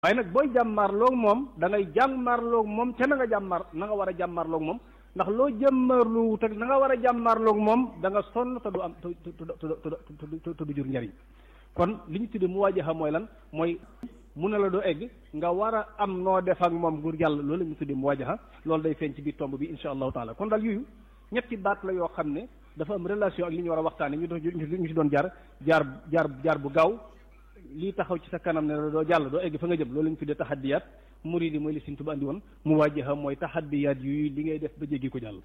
waaye nag booy jàmmarloog moom da ngay jàmmarloog moom ca na nga jàmmar na nga war a jàmmarloog moom ndax loo jàmmarloo te na nga war a jàmmarloog moom da nga sonn te du am te te te du jur njariñ kon li ñu tuddee mu waajaxa mooy lan mooy mu ne la doo egg nga war a am noo def ak moom gur yàlla loolu la ñu tuddee mu waajaxa loolu day feeñ ci biir tomb bi insha allahu taala kon daal yooyu ñetti baat la yoo xam ne dafa am relation ak li ñu war a waxtaane ñu doon ñu ci doon jaar jaar jaar jaar bu gaaw lii taxaw ci sa kanam ne la doo jàll doo egg fa nga jëm loolu la ñu tuddee taxaddiyaat muridi mooy li Sëriñ Tuubaa andi woon mu waajaxa mooy taxaddiyaat yu li ngay def ba jéggi ko jàll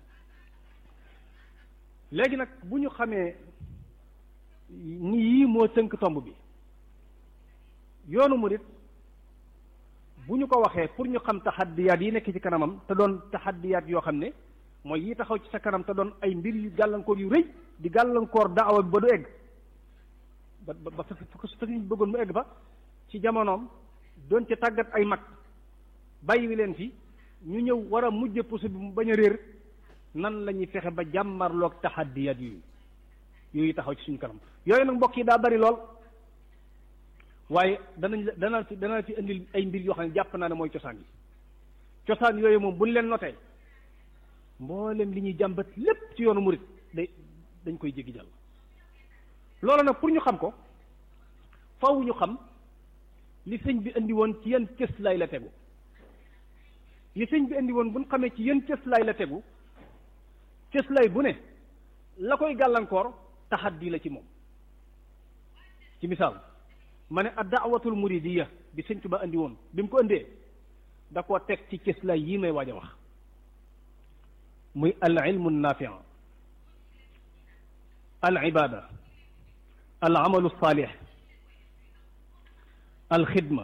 léegi nag bu ñu xamee ni yii moo tënk tomb bi yoonu murid bu ñu ko waxee pour ñu xam taxaddiyaat yi nekk ci kanamam te doon taxaddiyaat yoo xam ne mooy yi taxaw ci sa kanam te doon ay mbir yu gàllankoor yu rëy di gàllankoor daawa bi ba du egg ba ba fa fa ñu bëggoon mu egg ba ci jamonoom doon ca tàggat ay mag bàyyi wi leen fi ñu ñëw war a mujj pusu bi mu bañ a réer nan la ñuy fexe ba jàmmarloog taxaddiyaat yooyu yooyu taxaw ci suñu kanam yooyu nag mbokk yi daa bari lool waaye danañ la dana fi dana fi indil ay mbir yoo xam ne jàpp naa ne mooy cosaan yi cosaan yooyu moom buñ leen notee mboolem li ñuy jàmbat lépp ci yoonu murit day dañ koy jéggi jàll loolu nag pour ñu xam ko faw ñu xam li sëñ bi indi woon ci yan cëslaay la tegu li sëñ bi indi woon bu ñu xamee ci yan cëslaay la tegu cëslaay bu ne la koy gàllankoor taxaddi la ci moom ci misaal ma ne ad daawatul muridiya bi sëñ Tuba indi woon bi mu ko indee da koo teg ci cëslaay yii may waaj a wax muy al ilmu nafia al ibada al amalu salih al xidma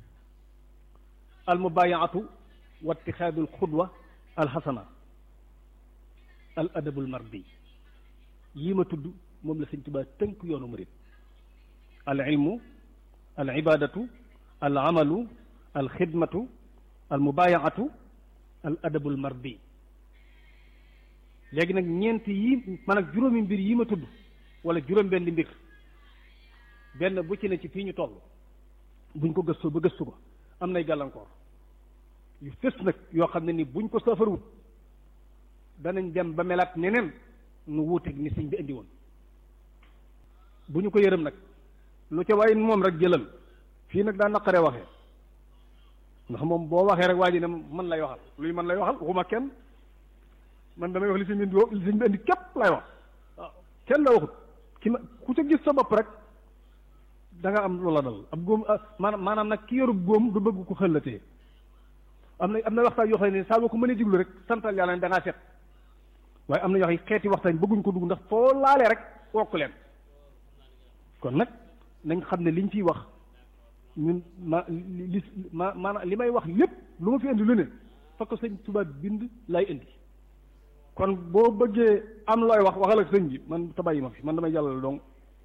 al mubayaatu wa itixaadu al xudwa al xasana al adabu al mardi yii ma tudd moom la sëñ Tuba tënk yoonu murid al ilmu al ibadatu al amalu al xidmatu al mubayaatu al adabu al mardi léegi nag ñeent yii man ak juróomi mbir yi ma tudd wala juróom benn mbir benn bu ci ne ci fii ñu toll buñ ko gëstoo ba gëstu ko am nay gàllankoor yu fës nag yoo xam ne ni buñ ko saafarwut danañ dem ba melaat neneen nu wuuteeg ni sëñ bi indi woon bu ñu ko yërëm nag lu ca waaye moom rek jëlal fii nag daa naqaree waxee ndax moom boo waxee rek waa ji ne man lay waxal luy man lay waxal waxuma kenn man damay wax li sëñ bi li sëñ bi indi képp lay wax waaw kenn la waxut ki ma ku ca gis sa bopp rek da nga am loola dal ab góom maanaam maanaam nag ki yorub góom du bëgg ko xëllatee am na am na waxtaan yoo xam ne saa boo ko mënee diglu rek santal yàlla ne da ngaa set waaye am na yoo xam ne xeeti waxtaan bëgguñ ko dugg ndax foo laalee rek wokk leen kon nag nañ xam ne liñ fiy wax ñun ma li ma maanaam li may wax lépp lu ma fi indi lu ne fa ko sëñ Tuubaa bind lay indi kon boo bëggee am looy wax waxal ak sëñ bi man tabayi ma fi man damay jàllale donc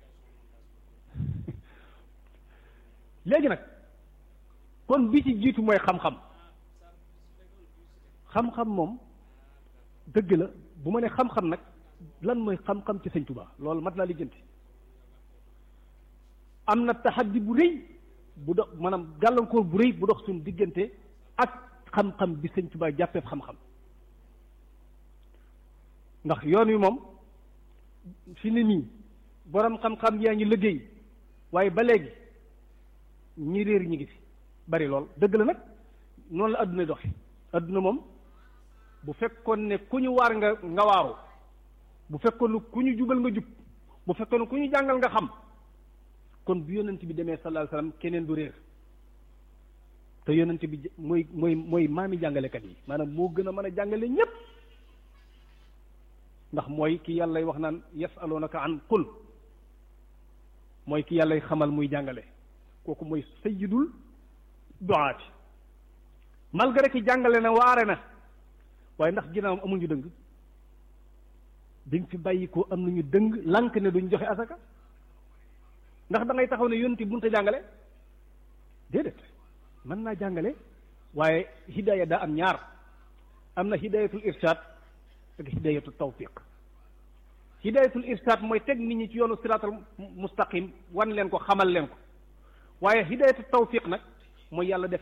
léegi nag kon bi ci jiitu mooy xam-xam xam-xam moom dëgg la bu ma ne xam-xam nag lan mooy xam-xam ci sëñ Tuubaa loolu mat naa lijjanti am na taxaddi bu rëy bu dox maanaam gàllankoor bu rëy bu dox suñu diggante ak xam-xam bi sëñ Tuubaa jàppeeb xam-xam ndax yoon wi moom fi ne nii borom xam-xam yaa ngi liggéey waaye ba léegi ñi réer ñi ngi fi bari lool dëgg la nag noonu la adduna doxe adduna moom bu fekkoon ne ku ñu waar nga nga waaru bu fekkoon ne ku ñu jubal nga jub bu fekkoon ne ku ñu jàngal nga xam kon bu yonent bi demee sallallahu alayhi wasallam keneen du réer te yonent bi mooy mooy mooy maami jàngalekat yi maanaam moo gën a mën a jàngale ñépp ndax mooy ki yàllay wax naan yasalunaka an qul mooy ki yàllay xamal muy jàngale kooku mooy sayyidul duaati malgré ki jàngale na waare na waaye ndax ginnaawam amul ñu dëng biñ fi bàyyi ko am nañu dëng lànk ne duñ joxe asaka ndax da ngay taxaw ne yonti bunta jàngale déedéet mën naa jàngale waaye hidaaya daa am ñaar am na hidayatul irshad ak hidayatul tawfiq hidayatul irshad mooy teg nit ñi ci yoonu siraatal mustaqim wan leen ko xamal leen ko waaye hidayatul tawfiq nag mooy yàlla def